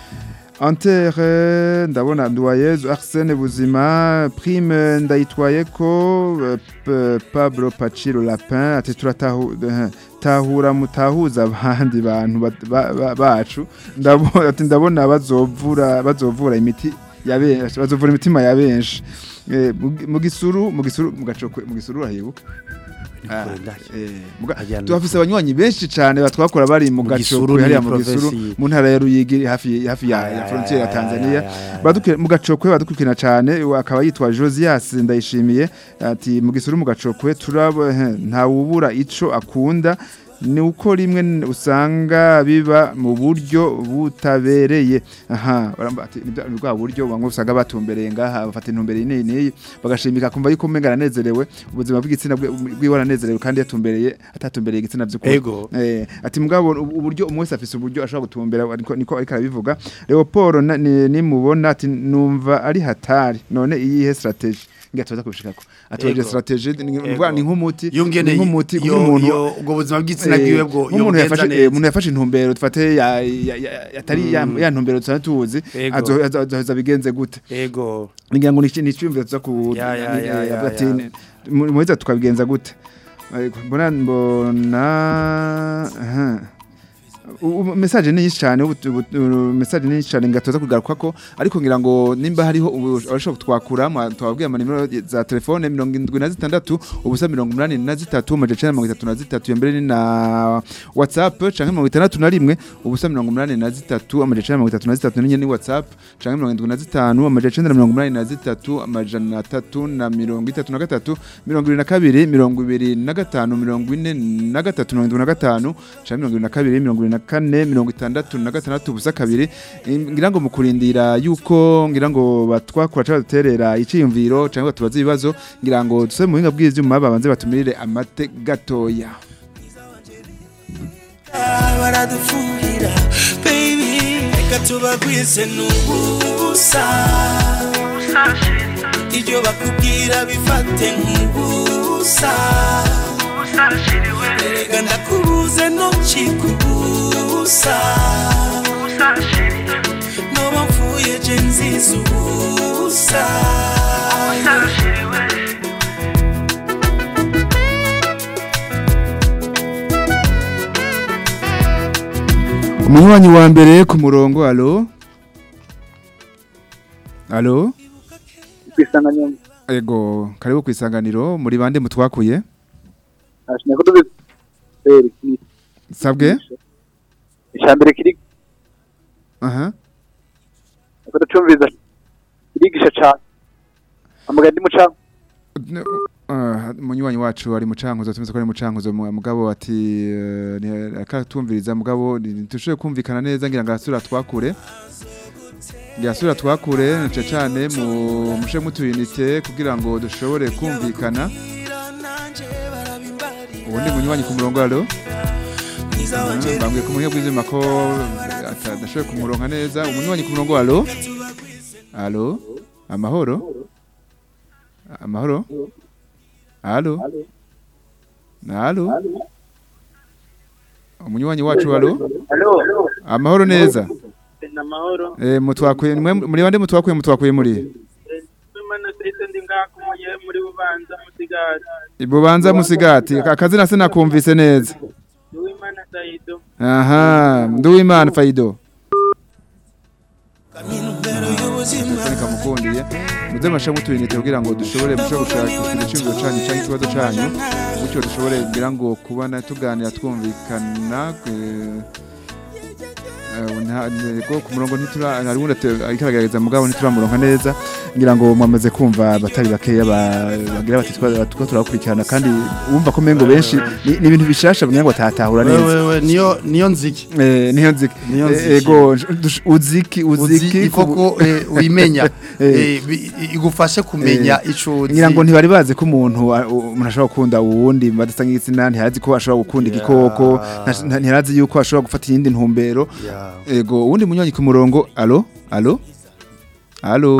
Antere ndabona Nduwayezu Arsene Buzima Prime ndayitwaye ko eh, P- Pablo Paciro Lapin ati turatahu eh, tahura mutahuza abandi bantu bat- ba- ba- bacu ndabona ati ndabona bazovura bazovura imiti ya benshi bazovura imitima ya benshi Eh, mu- mu gisuru mu gisuru mu gacokwe mu gisuru urahibuka Ah, eh, muga- Ajya no- tuhafise abanywanyi benshi cyane batwakora bari mu Mu Gisuru gacokwe ni hariya mu provinsi gisuru yi- mu ntara ya Ruyigi hafi hafi ya, Ah, ya ya, frontiere ya ya, Tanzania ya, ya, ya. badukira mu gacokwe badukurikirana cyane uwo akaba yitwa Josias ndayishimiye ati mu gisuru mu gacokwe turabo nta wubura ico akunda ni uko rimwe n- usanga biba mu buryo butabereye aha baramba- ati, ni bwa- ni bwa buryo bamwe usanga batumbereye ngaha bafata intumbero iyi n'iyi bagashimika kumva yuko umenga aranezerewe ubuzima bw'igitsina bwe- bwiwe aranezerewe kandi yatumbereye atatumbereye igitsina by'ukuri Ego. Eh, ati mugabo ubu- uburyo umwe wese afise uburyo ashobora gutumbera ariko niko ariko arabivuga Leopold na- ni- nimubona ati numva ari hatari none iyihe strategy ngira tuza kubishikako atoje Ego. strategy ni Ego. ni nk'umuti yungene ni nk'umuti yo- nk'umuntu yo- ubwo buzima bw'igitsina Eh, bwiwe bwo nk'umuntu yobugenza yafashe eh, neza. umuntu yafashe intumbero dufate ya ya- ya- atari ya ya ntumbero tusanzwe tuzi Ego. azo- azo- azoheza bigenze gute ego ngira ngo ni iki- ni icyumviro tuza ku Ya, ya, ni- ya, eh, ya, avuga ati, ya. ni- mu- muheza tukabigenza gute Eh, mbona mbona aha. U- u- message ni nyinshi cyane ubu- ubu- u- message ni nyinshi cyane ngatoza kugaruka ko ariko ngira ngo nimba hariho ubu- abashobora kutwakura mwa- twababwiye amanimero za telefone mirongo indwi na zitandatu ubusa mirongo umunani na zitatu amajana icenda na mirongo itatu na zitatu iyo mbere ni na whatsapp canke mirongo itandatu na rimwe ubusa mirongo umunani na zitatu amajana icenda na mirongo itatu na zitatu ninye ni whatsapp canke mirongo indwi na zitanu amajana icenda na mirongo umunani na zitatu amajana atatu na mirongo itatu na gatatu mirongo ibiri na kabiri mirongo ibiri na gatanu mirongo ine na gatatu mirongo indwi na gatanu canke mirongo ibiri na kabiri mirongo ibiri na kane mirongo itandatu na gatandatu ubusa kabiri Im- ngira ngo mu kurindira yuko ngira ngo batwakura cyangwa duterera iciyumviro cyangwa tubaze ibibazo ngira ngo duse mu buhinga bw'ivyuma babanze batumirire amate gatoya baradufuhira baby reka tubagwize n'ubusa ibyo bakubwira bifate nk'ubusa erega ndakubuze ntukikubusa noba mfuye je nziza ubusa umunywanyi wa mbere ku murongo alo alo kwisanganya ego karibu ku isanganiro muri bande mutwakuye ashimye ko tuzi sabwe ishambere kiri aha ko tucumviza kirigisha cyane amuga ndi muca N- ah, umunywanyi wacu ari mucankuzo tumeze ko ari mucankuzo mu- mugabo ati eh, ni- akatumviriza mugabo tushoboye kumvikana neza ngira ngo arasubira twakure ngira asubira twakure nace cane mu mushe mutuyinite kugira ngo dushobore kumvikana ubundi munywanyi ku murongo alo Mhm, bambwiye ku muhinga bw'ivyuma ko atadashoboye kumuronka neza umunywanyi ku murongo alo alo amahoro amahoro alo alo umunywanyi wacu alo amahoro neza namahoro eh mutwakuye mwe muri bande mutwakuye mutwakuye muri imana sese ndi ngakuye muri bubanza musigara ibubanza musigati akazina sinakumvise neza uwimana saido aha nduwimana faido intumbero y'ubuzima Tony kamukundiye muze masha mutuyinite kugira ngo dushobore musho gushaka igiciro canyu cyangwa ikibazo canyu gutyo dushobore kugira ngo kubana tuganira twumvikana eh, Eh, nta- nego ku murongo ntitura hari undi ate- ariko aragerageza mugabo ntituramuronka neza ngira ngo mwamaze kumva abatari bakeya ba- bagira bati twa- tuko turakurikirana kandi wumva ko mengo benshi ni ni ibintu bishasha ngira ngo atatahura neza wewe niyo niyo nziki Eh, niyo nziki Niyo Eh, nziki. ego dush- uziki uziki uzi koko eh, wimenya Eh. Eh, bi- igufashe kumenya ico uzi ngira ngo ntibari bazi ko umuntu a- u- umuntu ashobora gukunda uwundi badasa nk'igitsina ntihazi ko ashobora gukunda igikoko nta- nta- ntiharazi yuko ashobora gufata iyindi ntumbero Yeah. ego uwundi munywanyi ku murongo alo alo alo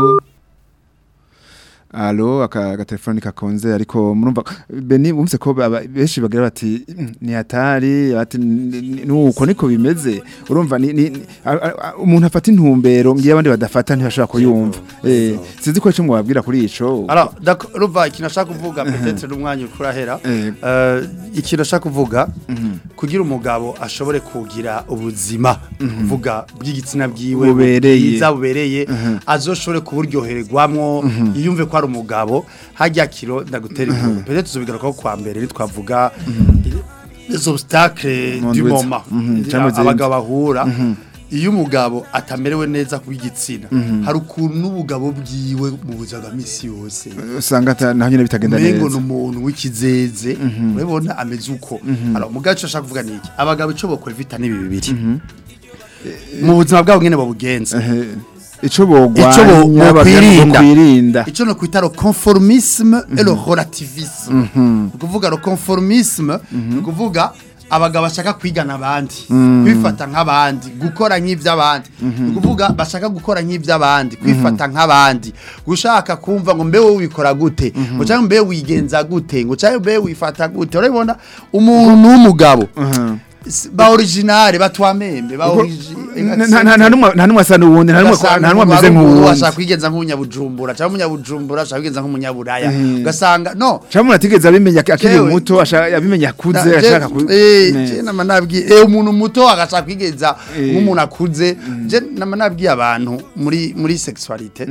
alo aka agatelefoni kakonze ariko murumva beni bumvise ko baba- benshi bagira bati "Mm, ni hatari bati "Ni- ni- nuko niko bimeze urumva ni, ni, ni- a- a- a- umuntu afata intumbero ngiye abandi badafata ntibashobora kuyumva eh sinzi ko ico mwabwira kuri ico Alors, d'accord, urumva ikintu ashaka kuvuga peut-être n'umwanya ukurahera Eh. Eh, ikintu ashaka kuvuga kugira umugabo ashobore kugira ubuzima kuvuga bw'igitsina bwiwe Bubereye. bwiza bubereye azoshobore kuburyohererwamwo yiyumve ko ari umugabo hajya kiro ndagutera inkuru peut-être tuzobigarukaho kwa mbere nitwavuga les obstacles Mu du ndwi- moment Mhm, cyangwa izindi. abagabo bahura iyo umugabo atamerewe neza ku bw'igitsina hari ukuntu n'ubugabo bwiwe mu buzima bwa misi yose usanga ata- naho nyine bitagenda umengo ni neza umuntu w'ikizeze urabona ameze uko alors umugabo icyo ashaka kuvuga ni iki abagabo icyo bakora vita n'ibi bibiri mu buzima bwabo nyine babugenza Eh, ico bogwanya Ico bo- bagira ngo bokwirinda. kwirinda icyo no kwita le conformisme et le relativisme ni ukuvuga le conformisme ni ukuvuga abagabo bashaka kwigana abandi kwifata nk'abandi gukora nk'iby'abandi ni ukuvuga bashaka gukora nk'iby'abandi kwifata nk'abandi gushaka kumva ngo mbe wowe wikora gute ngo cyangwa mbe wigenza gute ngo cyangwa mbe wifata gute urabibona umuntu w'umugabo s- ba originale batwamembe ba origi- Nta- nta- nta- nta n'umwe- nta n'umwe asa n'uwundi nta n'umwe ugasanga nta n'umwe umuntu ameze ari umuntu nk'uwundi ashaka kwigenza nk'umunyabujumbura cyangwa umunyabujumbura ashaka kwigenza nk'umunyaburaya Mhm. ugasanga no cyangwa umuntu atigeze abimenya akiri Jewe- muto ashaka- abimenya akuze Na- je- ashaka ku eh, Ne. je nama nabwiye eh, umuntu muto agashaka kwigenza Eh. nk'umuntu akuze je nama nabwiye abantu muri muri sexualité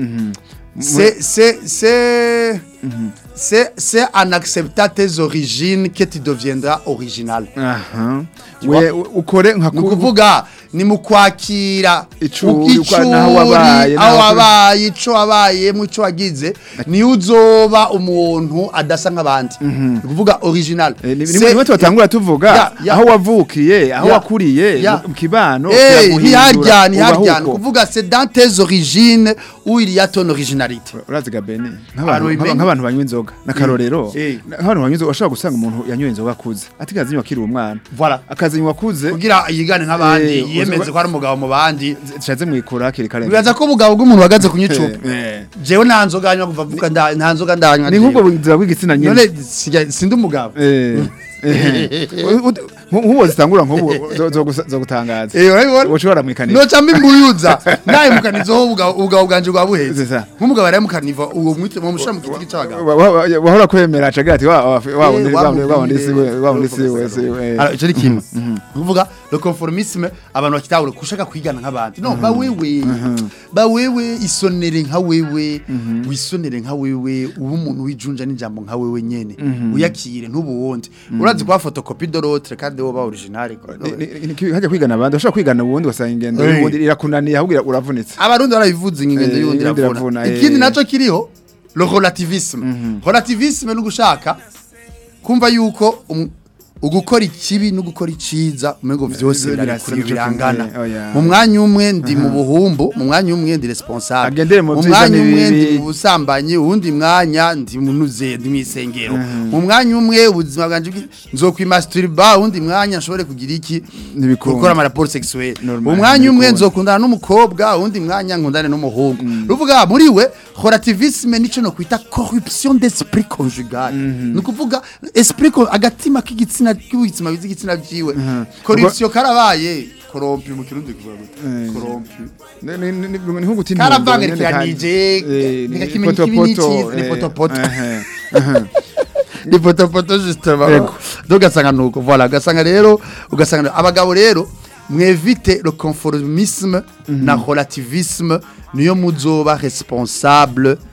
c'est c'est c'est c'est c'est en acceptant tes origines que tu deviendras original aha Tu we vois? ukore nka ni ukuvuga ni mu kwakira Icuri, u- uko- naho wabaye, aho naho- wabaye ico wabayemo ico wagize niyo uzoba umuntu adasa nk'abandi ni ukuvuga original Eh, ni- ni C'est- nimwe tubatangura tuvuga Ya, ya. aho wavukiye aho Ya. wakuriye Ya. mu kibano Eh, kiraguhindura, ntiharya ntiharya ubaho ni uko. ukuvuga c'est dans tes origines où il y a ton originalité urazi gabene Abantu bimenya. nk'abantu banywa inzoga n'akarorero Eh. nk'abantu banywa inzoga ashobora gusanga umuntu yanyoye inzoga akuze atigaze anywa akiri umwana voilà akazinywa akuze kugira yigane nk'abandi Eh, yiyemeze uzi- ko ari umugabo mu bandi tushatse mwikura hakiri kare bibaza ko ubugabo bw'umuntu uhagaze kunywa icupa Eh. jewe nta nzoga anywa kuva mvuga nda- nta nzoga ndanywa ni jewe. nk'ubwo buzima bw'igitsina nyine none sijya- sindi umugabo Eh. Eh. U- u- nk'ubu zitangura nk'ubu zo- zo gusa- zo gutangaza Eh, urabibona? ushobora mwikanira noca mbimuyuza nayimukanizeho ubugabo ubugabo bwanje bwa buheze C'est ça. nk'umugabo yarayimukaniva uwo mwite mu mushira mu giti cy'abagabo Wa- wa- wa- wahora kwemera acagira ati wa wa wa Eh, wundi wa wa wundi wa wundi mubwire, si we wa wundi si we urumva si we Alors, icyo ni kimwe kuvuga le conformisme abantu bakitahura kushaka kwigana nk'abandi no ba wewe ba wewe isonere nka wewe wisonere nka wewe ube umuntu wijunja n'ijambo nka wewe nyene uyakire ntubuwundi urazi kwa photocopie de l'autre kandi wowe ba original Ni- ni- ni- hajya kwigana abandi ushobora kwigana ubundi ugasanga ingendo Eh. y'ubundi irakunaniye ahubwo ira- uravunitse abarundi barabivuze ingendo Eh, y'undi y'undi iravuna iravuna, eh. ikindi naco kiriho le relativisme relativisme no gushaka kumva yuko um- ugukora ikibi no gukora iciza umengo vyose Birasa birarikuri nico birangana kimwe, oya. mu mwanya umwe ndi mu buhumbu mu mwanya umwe ndi responsable Agendere mu mu vyiza mwanya umwe n'ibibi. ndi mu busambanyi uwundi mwanya ndi munuze ndi mwisengero mu mwanya umwe ubuzima bwanje bwi- nzokwimasturba uwundi mwanya nshobore kugira iki Ntibikunda. gukora ama rapport sexuel Normal, mu mwanya umwe ntibikunda. nzokundana n'umukobwa uwundi mwanya nkundane n'umuhungu ruvuga muri we relativisme nico no kwita corruption d'esprit conjugal ni ukuvuga esprit co- agatima k'igitsina k'igitsina bizi igitsina byiwe corruption karabaye korompi mu kirundi kuvuga gute Eh. korompi Ni- ni- ni- ni- ni nko guta intumbero Karavangikiranije, nyene kandi- eh, ni ntikakimenya ikibi potopoto, n'icyiza, ni eh, potopoto. ehe, ehe. ni potopoto justement Yego. donc ugasanga nuko voilà ugasanga rero ugasanga abagabo rero mwevite le conformisme na relativisme niyo muzoba responsable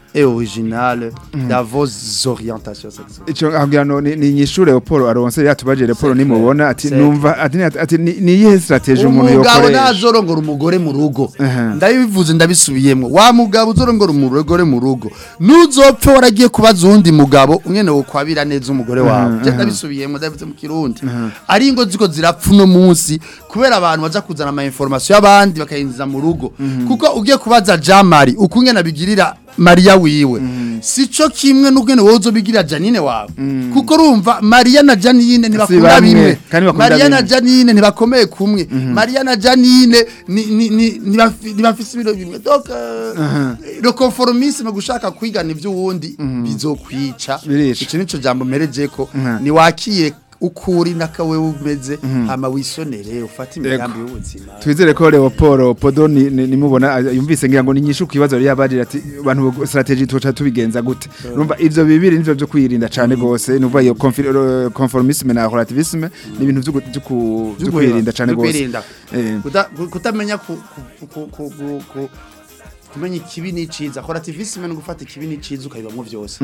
et originale dans vos orientations sexuelles ico agira no ni ni nyishure Paul aronse yatubaje Paul C'est nimubona clair, ati c'est numva ati ati ni ni iyihe strategie umuntu umugabo yokoresha nazorongora umugore mu rugo Aha. ndabivuze ndabisubiyemo wa mugabo uzorongora umugore mu rugo nuzopfe waragiye kubaza uwundi mugabo umwene wo kwabira neza umugore wawe je ndabisubiyemo ndabivuze mu kirundi ari ingo ziko zirapfa uno munsi kubera abantu baza kuzana ama information y'abandi bakayinjiza mu rugo kuko ugiye kubaza Jamari ukungena bigirira Maria wiwe sico kimwe n'ubwene wowe uzobigirira Janine wawe kuko urumva Maria na Janine ntibakunda bamwe, bimwe kandi bakunda Maria na bimwe. Janine ntibakomeye kumwe Maria na Janine ni ni ni ntibafi- ntibafise ibiro bimwe donc euh, le conformisme gushaka kwigana ivy'uwundi bizokwica Birica. ico nico jambo mereje ko Mhm. ni wakiye ukuri nakawe umeze hama wisonere ufate imigambi y'ubuzima twizere ko Leopoldo Podo ni- ni- nimubona ah, yumvise ngira ngo ni nyishu kwibazo yari yabagira ati abantu strategie tuca tubigenza gute numva ivyo bibiri nivyo byo kwirinda cane gose numva iyo confi- eh, conformisme na relativisme ni ibintu vyo gu- vyo ku- vyo kwirinda cane gose kwirinda Eh. Kuta- ku- kutamenya ku- ku- ku- ku- ku- ku- kumenya ikibi n'iciza relativisme ni gufata ikibi n'iciza ukabibamwo vyose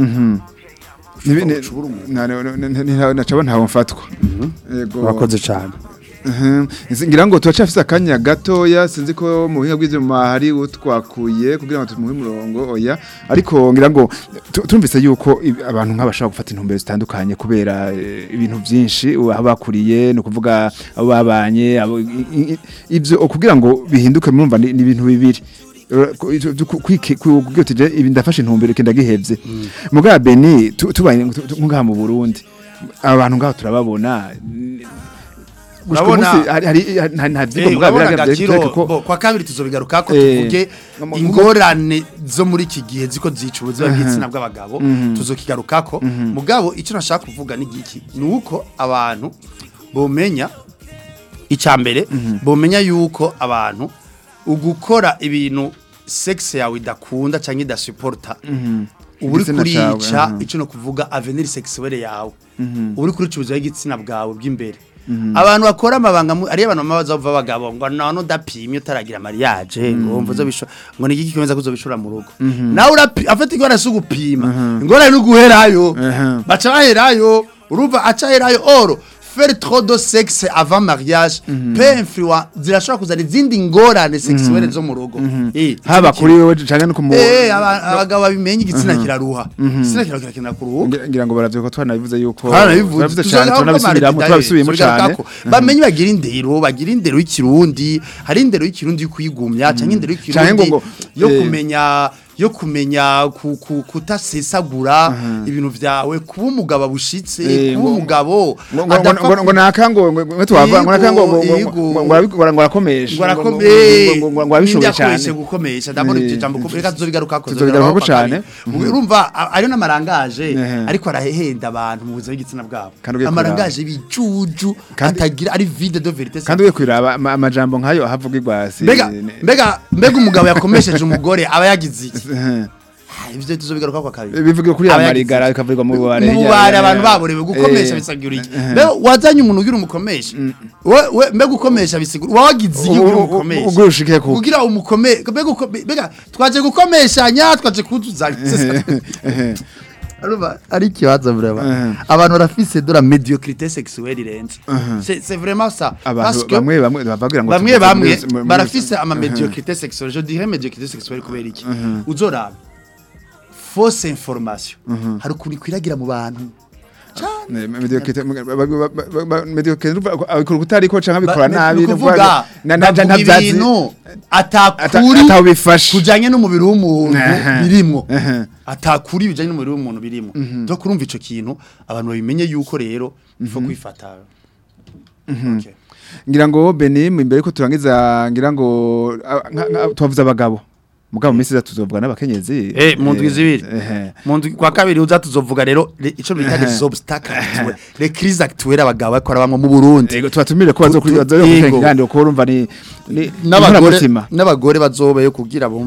Nibi- ni- ucubura umuntu. na- na- na- na- na- nacaba ntawe mfatwa yego urakoze cyane Mhm. Nzi- ngira ngo turacafise akanya gatoya sinzi ko mu buhinga bw'ivyuma hari utwakuye kugira ngo tumuhe umurongo oya ariko ngira ngo tu- turumvise yuko i- abantu nk'abashaka gufata intumbero zitandukanye kubera eh, ibintu vyinshi aho bakuriye no kuvuga abo babanye abo i- i- i- ivyo kugira ngo bihinduke murumva ni ni ibintu bibiri Eh, ku- ivyo- vyo ku- kwike- ku- kugira uti je ibi ndafashe intumbero kenda gihevye mugabo Beni tu- tubaye tu- tu- ngaha mu Burundi abantu ngaho turababona gushika Urabona- umunsi hari hari hari- nta vyigwa Eh, mugabo urabona biragaragara Gakiro, vyerekana ko bo, kwa kabiri tuzobigaruka ko Eh, tuvuge mu- mu- ingorane zo muri iki gihe ziko zica ubuzima bw'igitsina bw'abagabo tuzokigarukako mugabo icyo nashaka kuvuga ni giki ni uko abantu bomenya icya mbere bomenya yuko abantu ugukora ibintu sexe yawe idakunda cyangwa idasuporta uba uri Igitsina cawe, kurica aha. icyo no kuvuga avenir sexuelle yawe uba uri kurica ubuzima bw'igitsina bwawe bw'imbere abantu bakora amabanga mu- ariyo abantu bamaze bava abagabo ngo none udapimye utaragira mariage ngo mvuze bisho ngo niki kikomeza kuzobishura mu rugo nawe urapi afite ingorane zo gupima ingorane no guherayo Mhm. baca baherayo urumva aca herayo oro faire trop de sexe avant mariage peut influer zirashobora kuzana izindi ngorane sexuelle zo mu rugo Eh, haba ico kuri wewe canke no ku mu Eh, aba- abagabo babimenye igitsina kiraruha igitsina kiraruha kirakenera kuruhuka ngira ngira ngo baravye ko twanabivuze yuko Harabivuze baravuze cane tunabisubiramo twabisubiyemo cane bamenye bagira indero bagira indero y'ikirundi hari indero y'ikirundi yo kwigumya canke indero Canke y'ikirundi ngo- yo eh. kumenya yo kumenya ku- ku- kutasesagura ibintu vyawe kuba umugabo bushitse Eh, kuba ngo- umugabo ngo ngo adapfa ngo ngo naka ngo ngo twava ngo naka ngo ngo Yego, ngo ngo arabikora ngo arakomesha ngo ngo- arakomeye ngo- ngo- ngo abishoboye akoreshe cane gukomesha ndabona Eh. ibyo jambo ko reka tuzobigarukako Tuzobigarukako cane. urumva a- ariyo n'amarangaje Ehe. ariko arahehenda abantu mu buzima bw'igitsina bwabo Kandi ugiye amarangaje bijuju Kandi- atagira ari vide de verite kandi ugiye kwiraba ama- amajambo nkayo ahavugirwa si mbega mbega mbega umugabo yakomesheje umugore aba yagize iki Eh, Ah, ivyo tuzobigaruka kwa kabiri bivuga kuri Aba ya yagize marigara bikavugwa mu bubare mu bubare abantu baborewe gukomesha bisigura iki mbega wazanye umuntu ugira umukomesha we- we- mbega ukomesha bisigura wawagize iki ugira umukomesha ubwo ushike ku kugira umukome mbega ukome- mbega twaje gukomeshanya twaje kutuzanya Arumva ari ikibazo vrema abantu barafise de la médiocrité sexuelle irenze c'est c'est vraiment ça parce abantu que bamwe bamwe bavugira ngo bamwe tuvuze bamwe muri- muri- barafise ama médiocrité sexuelle je dirais médiocrité sexuelle kubera iki uzoraba fausse information hari ukuntu ikwiragira mu bantu Ne, mediocre- ba- ba- ba- ba- ba- mediocre, urumva, abikora utariko canke abikora Ba- nabi ni ukuvuga na- na- bavuga nta vyazi- ibintu ata- atakuri ataho bifashe kujanye n'umubiri w'umuntu Aha. birimwo Aha. atakuri bijanye n'umubiri w'umuntu birimwo donc urumva ico kintu abantu babimenye yuko rero ifo kwifata Okay. ngira ngo Benim imbere ko turangiza ngira ngo a- nka- nka- twavuze abagabo mugabo mu minsi iza tuzovuga n'abakenyezi Eh, mu ndwi zibiri. ehe. mu ndwi kwa kabiri uza tuzovuga rero le- ico bita les obstacles actuels les crises actuelles abagabo bakora bamwe mu Burundi Ego tubatumire ko bazo Kutu- bazo Ego. kandi ko urumva ni ni n'abagore inkoramutima. n'abagore bazobeyo kugira bumve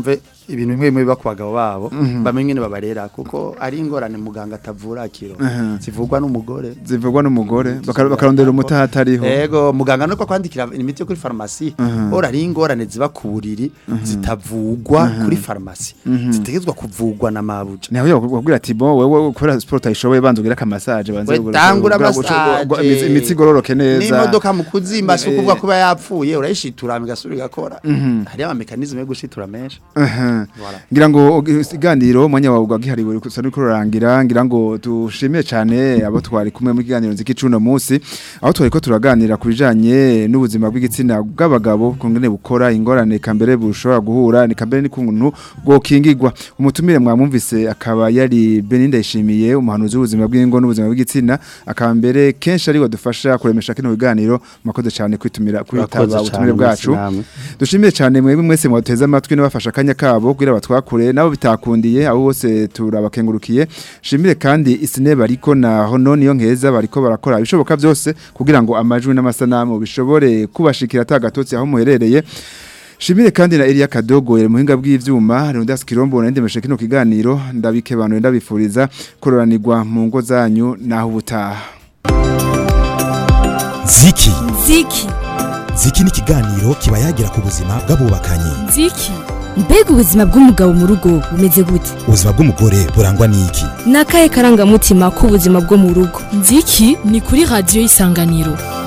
ibintu bimwe bimwe biba ku bagabo babo bamenye ingene babarera kuko ari ingorane muganga atavura akiro Mhm. zivugwa n'umugore zivugwa n'umugore baka- bakarondera umutaha atariho Ego muganga nuko kwandikira imiti yo kuri farumasi ora ari ingorane ziba ku buriri zitavugwa kuri farumasi zitegezwa kuvugwa na mabuja nawe yakubwira ati bo wewe kubera sport ayishoboye banza ugira akamasaje banze We tangura massage. imitsi igororoke neza n'imodoka mu kuzimba si Eh, ukuvuga kuba yapfuye urayishitura igasubira igakora hariho amamekanizme yo gushitura menshi Aha. Voilà. ngira ngo ikiganiro umwanya wawe ugihariwe gusa nuko rurangira ngira ngo dushimiye cyane abo twari kumwe mu kiganiro nziki cuno munsi aho twari ko turaganira ku bijanye n'ubuzima bw'igitsina bw'abagabo kungene bukora ingorane kambere bushobora guhura ni kambere ni kuntu bwokingirwa umutumire mwamumvise akaba yari Beninda yishimiye umuhanuzi w'ubuzima bw'ingo n'ubuzima bw'igitsina akaba mbere kenshi ari wadufasha kuremesha kino biganiro mwakoze cyane kwitumira kwitaba Urakoze ubutumire cane, bwacu merci namwe. dushimiye cyane mwebwe mwese mwateze amatwi n'abafasha akanya kabo kugira batwakure nabo bitakundiye abo bose turabakengurukiye shimire kandi isine bariko na hono niyo nkeza bariko barakora ibishoboka byose kugira ngo amajwi n'amasanamu bishobore kubashikira atagatotsi aho muherereye Shimire kandi na Elia Kadogo yari muhinga bw'ivyuma Leonidas Kirombo na ndemeshe kino kiganiro ndabikebanuye ndabifuriza kororanirwa mu ngo zanyu naho ubutaha ziki ziki ziki ni ikiganiro kiba yagira ku buzima bw'abubakanye nziki mbega ubuzima bw'umugabo mu rugo bumeze gute ubuzima bw'umugore burangwa n'iki ni akahe karangamutima k'ubuzima bwo mu rugo nziki ni kuri radiyo isanganiro